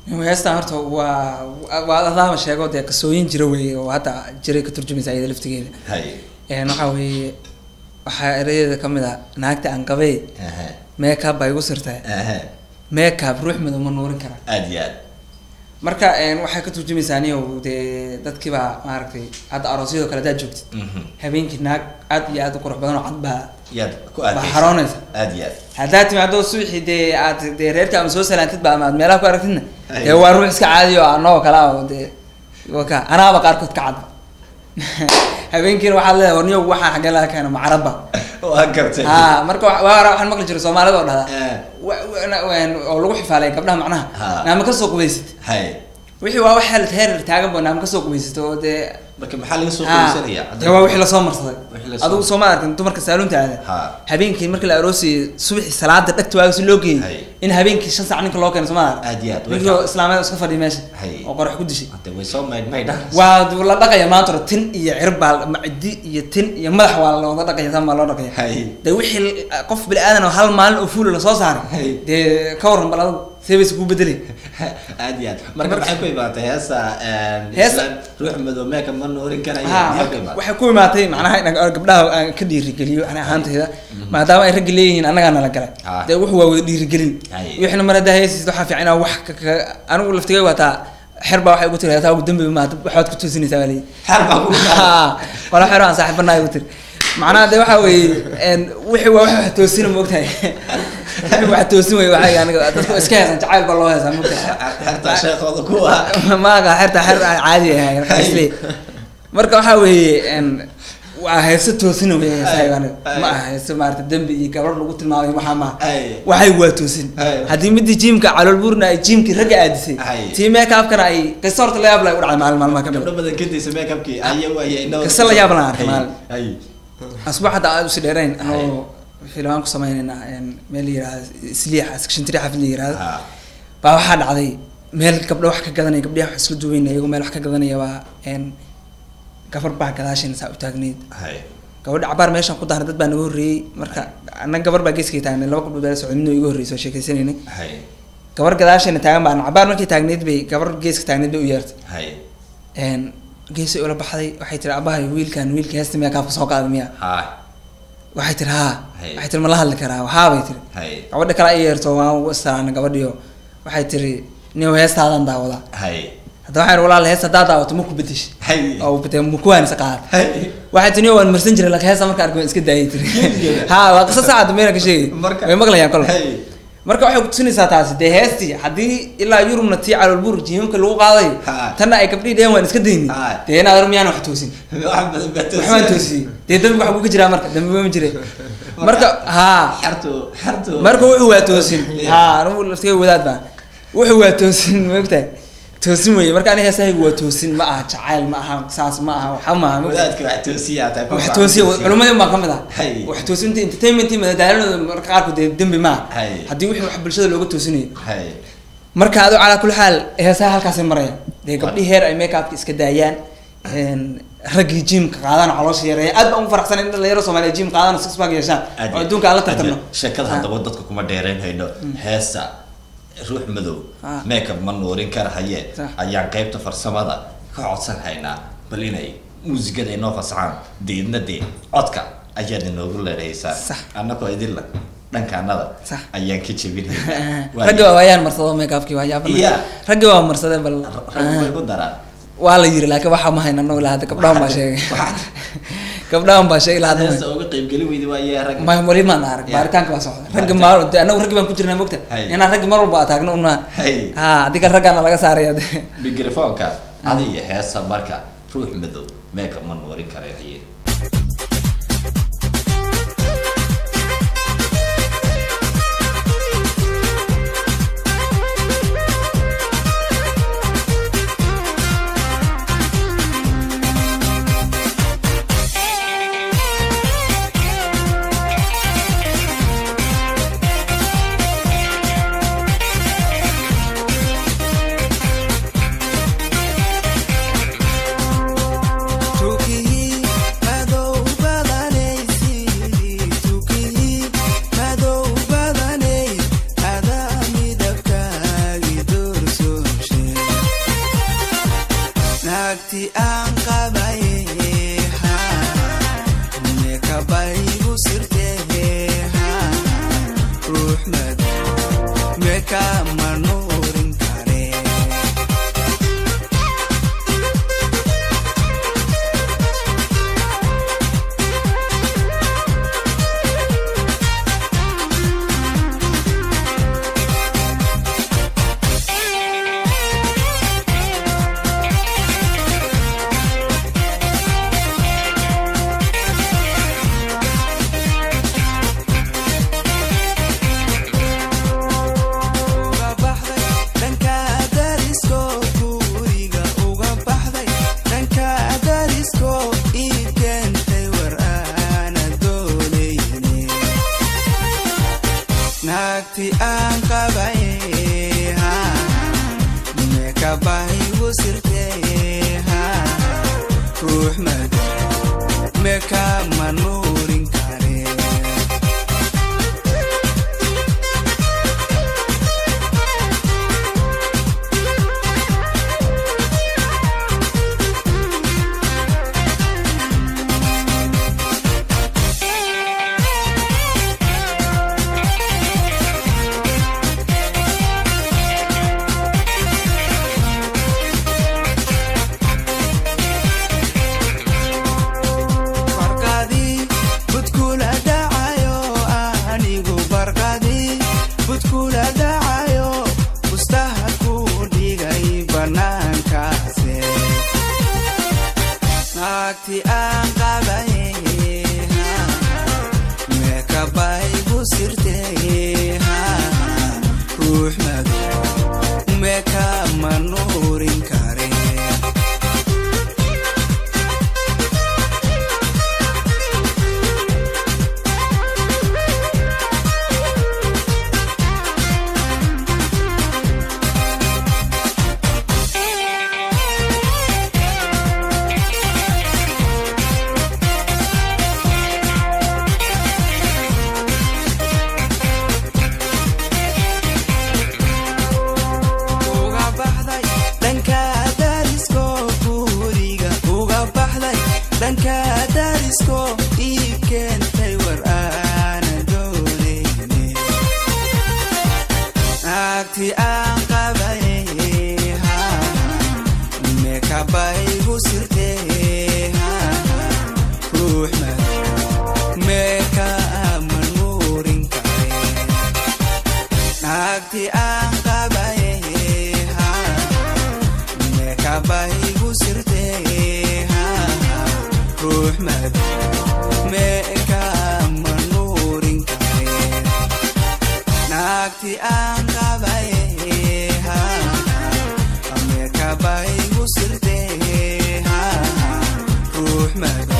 heestan horta waa waa adaama sheego dee qisooyin jira weeye oo hadda jiray ka turjumaysa iyada laftigeeda hay een waxaa weeye waxaa erayadeeda kamid ah naagta aan qabee aha meekab baa igu sirtay aha meekab ruux madow ma nuurin kara aad iyo aad marka een waxay ka turjumaysaa aniyow dee dadkii baa maaragtay hadda aroosyadoo kale haddaad joogtid Mhm. habeenkii naag aad iyo aad u qurux badan oo cad baa yaad ku baa aadaysa xaroonaysa aad iyo aad haddaad timaado subaxii dee aad dee reerka ama soo salaantid ba ama aad meelaha ku aragtidna Ay. dee waa ruux iska caadi oo anagoo kale ah oo dee waka anaaba qaarkood ka cadba habeenkiina waxaad leedahay warniyo waxaa xaggee laga keeno macarabba waa gartay ha marka wa- waa hore waxaan maqli jiray soomaalida oo dhahda Eh. wa- wa- na- waan- oo lagu xifaalay gabdhaha macnaha Ha. naama kasoo qubaysid hay wixii waa wax heer heer taagan ba naama kasoo qubaysid oo dee marka maxaa laga soo ha, qoysanaya dee waa wixii lasoo marsaday Wixii lasoo adigu soo ma arkin dumarka saaluunta aada Ha. habeenkii marka la aroosayay subaxii salaada dhagta waaga si loo Hay. geeyay in habeenkii shan sac ninka loo keeno soo ma arkin aad iyo aad ninkii oo islaameed iska fadhiya meesha Hay. oo qorax ku dishay hadda way soo mayd maydhan waa d- la dhaqaya maanta hore tin iyo cirbaa macdi iyo tin iyo madax waa looga dhaqaya tan baa loo dhaqaya hay dee wixii l- qof bini aadan oo hal maalin oo fuula lasoo saaray Hay. dee ka waran bal adigu seebas kuu bedelay aad iyo aad marka maxay ku imaatay heesa Heesa- islaan ruux madow meeka ma noorin karaya ha maxay ku marka imaatay waxay ku imaatay macnaha in gabdhaha aan ka dhiirigeliyo ani ahaantayda maadaama ay ragga leeyihiin annagaa nala galay Ah. dee wuxu waa wada dhiirigelin Hay. wixina mar haddaa heesisid waxaa fiican inaa wax ka- ka anigu laftigay waataa xer baa waxay ugu tiri heesaa ugu dambi ma waxaad ku toosinaysaa baa leeyihi xal baa ku wala xero aan saaxiibanaay ugu tiri macnaha de waxa weeye een wixii waa wax toosina moogtahay wixii wax toosin wey waxay aniga dadku iska heesan jacayl baa loo heesaa moogtahay xertaa sheekooda kuwa maaga xerta xer aan caadi ahay marka isle marka waxa weeye een waa heeso toosina wey heesahay aniga ma aha heeso maarata dembi iyo gabar lagu tilmaamay waxaa maaha Ay. waxay waa toosin Ay. haddii midii jiimka caloolbuurna ay jiimkii ragga aadisay Ay. tii meekaabkana ay qiso horta la yaab la u dhacday maalin maalmaha ka mid gabdho badan kadaysa meekabkii ayagu ayay inoo Qiso la yaab leh aan arkay maalin. ay asbuuc hadda aad usi dheerayn anoo filmaan ku sameynayna een meel la yihahdo sliix sectiontry xafid la yihahdo ha baa waxaa dhacday meel gabdho wax ka gadanaya gabdhaha wax isla duweynaya iyagoo meel wax ka gadanaya baa een gabar baa gadaashayna saa u taagneyd hay gabadha cabaar meeshaan ku daaray dad baa naga horreeyey marka annaga gabar baa geeskay taagnay laba gabdhood baa socday midna iga horreysay oo sheekeysanaynay hay gabar gadaashayna taagan baa cabaar markay taagneyd bay gabar geeska taagneyd bay u yeertay hay een geesay ula baxday waxay tiri abahay wiilkan wiilka heesta miyaa kaafka soo qaaday miyaa ha waxay tiri haa Hey. waxay tiri ma la hadli karaa waxaa bay tiri hay gabadha kale ay yeerto waan u istiraana gabadhiyo waxay tiri nin heestaadan daawadaa hay hadda waxaan walaal heesta haddaa daawato ma ku bedeshay hay oo bade mukuwaanisa qaad hay waxay tiri waan marsan jiray laakiin heesta marka arkay waan iska daayay tiri ha waa qiso saacad meena ka sheegay Marka- way maqlayaan kol hay marka waxay kutusinaysaa taasi dee heestii haddii ilaa yurubna tii caloolbuur jiimamka lagu qaadayo Ha. tanna ay gabdhihii dheheen waan iska dayni Ha. dee inaad miyaan wax toosin wax badan baa waxbaan toosiyey dee dambi waxa kuga jiraa marka dambi ma jire marka haa xertu xertu marka wuxuu waa toosin ha anigu laftiga wadaad baa wuxuu waa toosin maogtahay toosin weye marka aniga heesahaygu waa toosin ma aha jacayl ma aha saas ma aha waxa ma aha maogtahay wadaadka wax toosiyaa tahay wax toosiya culimadii baa kamid ah Hay. wax toosinta entertainment madadaaladooda marka qaarkood dee dembi ma aha Hay. haddii wixii wax bulshada looga toosinayo hay marka adu calaa kulli xaal heesaha halkaasay maraya dee gabdhihii heer ay makeupka iska daayaan een, raggii jimka qaadaan caloosha yareeya aad baan ugu faraxsan in dhalinyaro soomaaliya jim qaadaan oo six pack yeeshaan Aad oo iyo- adduunka aan la aad iyo- tartarno sheekada Ha. haddaba dadka kuma dheerayn hayno heesa ruux madow Ah. makeup ma nuurin kara haye Sax. ayaan qaybta farsamada ka codsan haynaa bal inay muusigada inoo fasaxaan deedna dee codka ayaad inoogu leeraysaa Sax. annagoo idinla dhankaanada Sax. ayaan ka jebinayna raggi waa waayaan marsado makeupkii waa yaabana Yeah. raggi waa marsadeen bal rag way ku daraan waa la yiri laakiin waxa ma hayna anagu ilaa hadda gabdhahan baa sheegay gabdhahan baa sheegay ilaa hadda ma heesta uga qaybgeli weydi waayee rag ma wali maan arag Yeah. baaritaanka baa socda raggi maal dee anagu raggi baan ku jirnaa mogta Hay. inaan raggi mar walba ataagno una Hay. ha haddii kale raggaana laga saaraya de mikrofoonka adiga heesa marka ruux madow makeup ma nuurin kara haye Tukiyi naagti aan qabaye ha mekabaygu sirtehe ha ruux mad meka manuurin kare uga baxday dhanka darisko guriga uga baxday dhanka darisko ii keentay war aana doonayne naagti aan qabaye ha mekabaygu sirtee ha ruux mad meka manuurin kare barqadii budkula dhacayo anigu barqadii budkula dhacayo bustaha ku dhigay banaankaase naagti aan qabaye ha mekabaygu sirtee ha ruux mado meka manuurin kare uga baxday dhanka darisko guriga uga baxday dhanka darisko ii keentay war aana doonayne naagti aan qabaye ha mekabaygu sirtee ha ruux mad meka manuurin kare naagti aan qabaye ha mekabaygu sirtee ha ruux mad meka manuurin kare naagti aan qabaye ha mekabaygu sirtee ha ruux mad